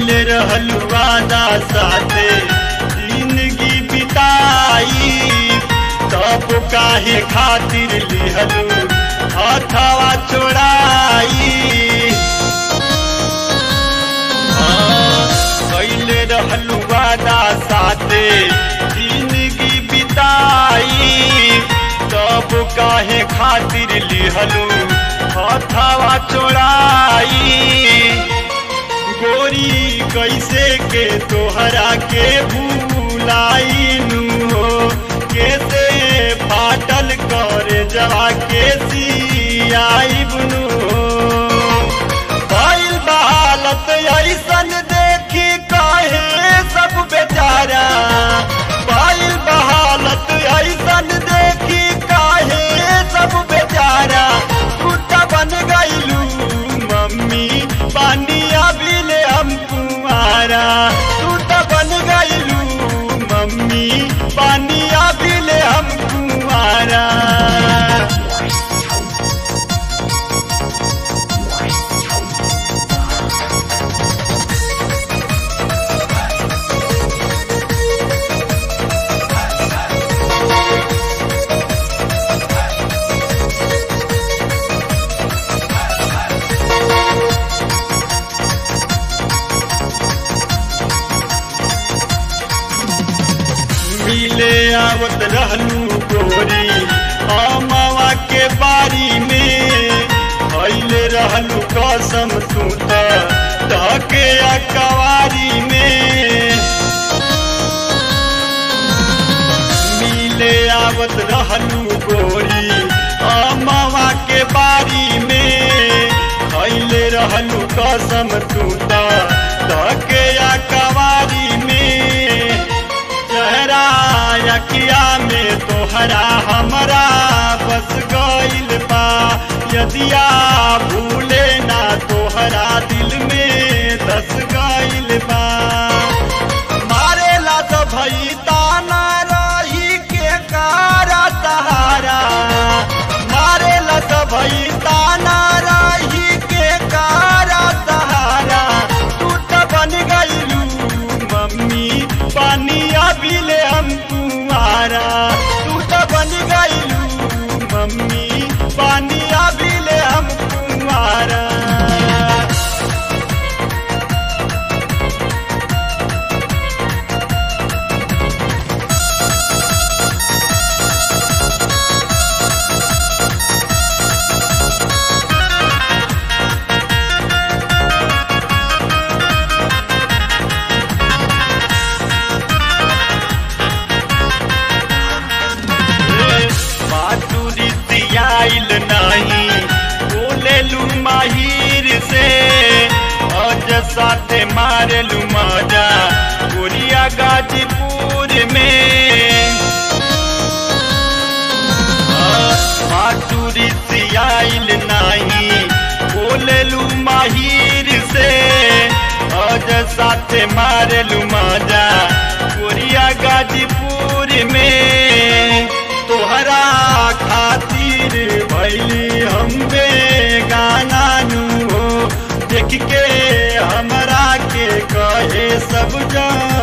कैले रहलू वादा साथे जिंदगी बिताई तब काहे खातिर लिहलू हथवा छोड़ाई कैले रहलू वादा साथे जिंदगी बिताई तब काहे खातिर लिहलू हथवा छोड़ाई गोरी कैसे के तोहरा के भूलाइनु हो कैसे फाटल कर जवा के सियाइबनु हो भइल बा हालत ऐसन देखी काहे सब बेचारा भइल बा हालत ऐसन देखी काहे सब बेचारा कुत्ता बन गइलू मम्मी पानिया बिले हम कुमारा तू तो बन गइलू मम्मी पानिया बिले हम कुमारा मिले आवत रहलू गोरी अमवा के बारी में भइले रहलू कसम तू त धके अकवारी में मिले आवत रहलू गोरी अमवा के बारी में भइले रहलू कसम तू त धके अकवारी में चेहरा यकिया में तोहरा हमरा बस गइल बा यदिया भूले ना तोहरा दिल में दस गइल बा मारेला तो भई ताना रही के कारा सहारा मारेला तो भई ताना रही के कारा सहारा तू तो बन गइलू मम्मी पानिया बिले हम तुम्हारा तू तो बन गइलू मम्मी पानिया बिले हम तुम्हारा बाटुरी आइल नहीं बोलेलू माहिर से अज साथे मारेलू मजा गोरिया गाजीपुर में बाटुरी आइल नहीं बोलेलू माहिर से अज साथे मारेलू मजा गोरिया गाजीपुर में तोहरा खातिर भैली हम गाना नु हो देख के हमरा के कहे सब जन